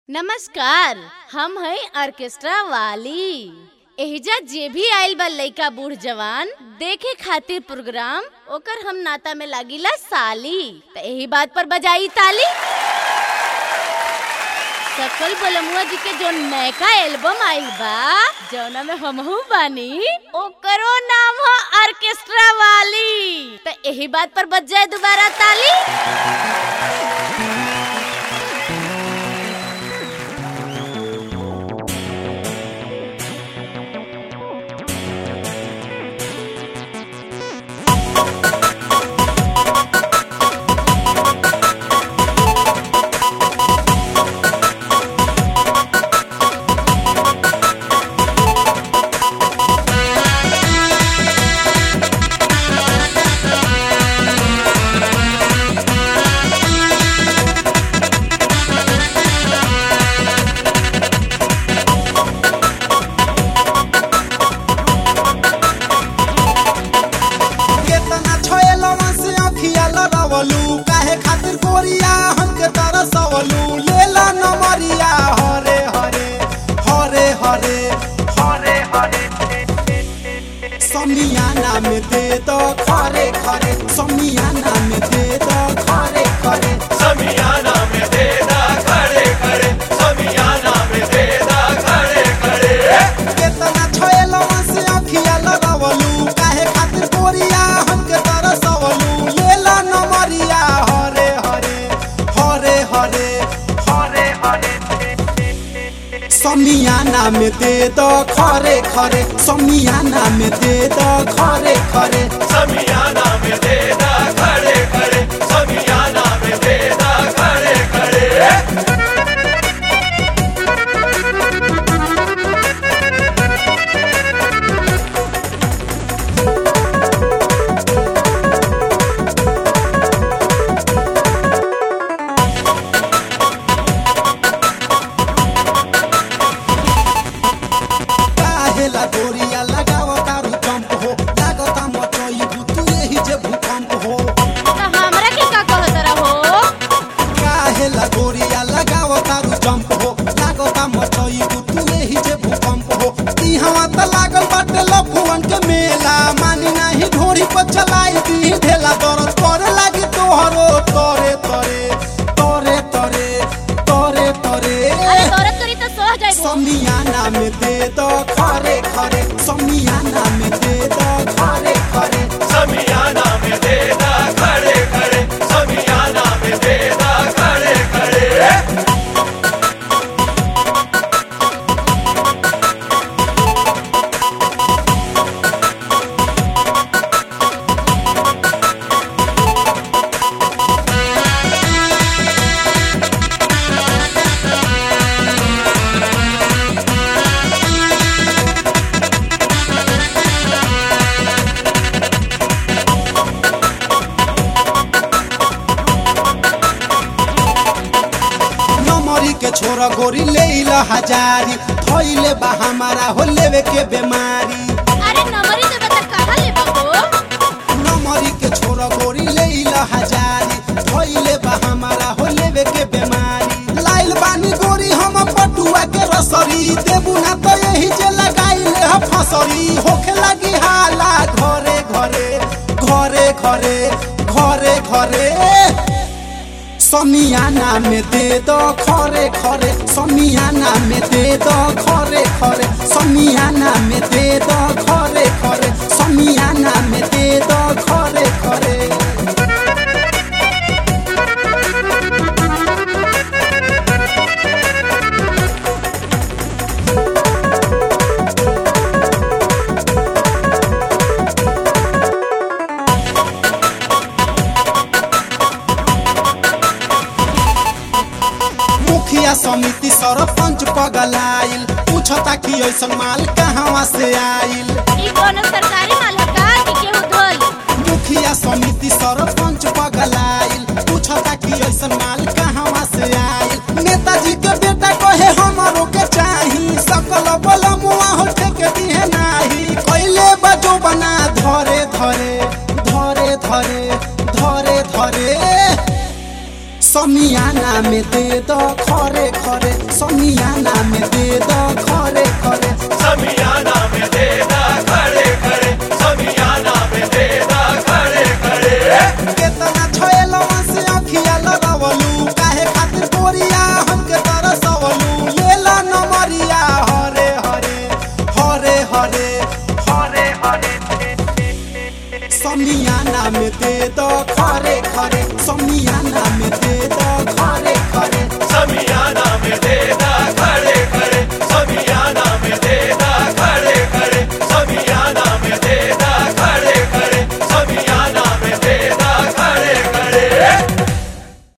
नमस्कार हम हई ऑर्केस्ट्रा वाली एहिजा जे भी आइल बा लइका बूढ़ जवान देखे खातिर प्रोग्राम ओकर हम नाता में लागिला साली त एही बात पर बजाई ताली सकल बलमुआ जी के जो नयका एल्बम आइल बा जौना में हमहू बानी ओकरो नाम ह ऑर्केस्ट्रा वाली त एही बात पर बज जाए दोबारा ताली केतना छोएलवा से अखिया लड़वलू काहे खातिर गोरिया हमके तरसवलू लेला नमरिया हरे हरे हरे हरे हरे हरे समियाना में दे दो खरे खरे समियाना में दे दो खरे खरे समियाना में देदा खड़े खड़े समियाना में देदा खड़े खड़े केतना छोएलवा से अखिया लड़वलू काहे खातिर गोरिया हमके तरसवलू लेला नमरिया हरे हरे हरे हरे हरे हरे समियाना में दे दो खरे खरे समियाना में दे दो खरे खरे समियाना में देदा खड़े खड़े समियाना में देदा खड़े खड़े काहेला गोरिया लगाव तारू जंप हो लागता मचई तू यही जे भूकंप हो त हमरा के का कहत रहो काहेला गोरिया लगाव तारू जंप हो लागता मचई तू यही जे भूकंप हो ई हवा त लागल बाटे लफुवन के मेला मानी नाही ढोरी पर चलाई दी ढेला दरद करे लागी तोहरो तोरे तोरे तोरे तोरे तोरे तोरे अरे तोरत करी त सह जाइबो समियाना में दे दो खरे खरे समियाना में दे दो खरे खरे समियाना में देदा खड़े खड़े समियाना में देदा खड़े खड़े नमरी के छोरा गोरी ले ला हजारी थैले बा हमारा हो लेवे के बीमारी अरे नंबरी देबे त कहां लेबो हो नमरी के छोरा गोरी ले ला हजारी थैले बा हमारा हो लेवे के बीमारी लाइल बानी गोरी हम पटुआ के रसरी देबू ना तो यही जे लगाइले ह फसरी होखे लगी हाला घरे घरे घरे घरे घरे घरे समियाना में दे दो खरे खरे समियाना में दे दो खरे खरे समियाना में दे दो खरे खरे समियाना में दे दो खरे खरे मुखिया समिति सरपंच पगलाइल पूछता कि ऐसन माल कहवा से आइल ई कोनो सरकारी माल ह का कि केहू धोल मुखिया समिति सरपंच पगलाइल पूछता कि ऐसन माल कहवा से आइल नेताजी के बेटा कहे हमरो के चाही सकल बल मुआ हो के दिहे नाही कैले बजो बना धरे धरे धरे धरे धरे धरे समियाना में दे दो खरे खरे समियाना में दे दो खरे खरे समियाना में दे दो खरे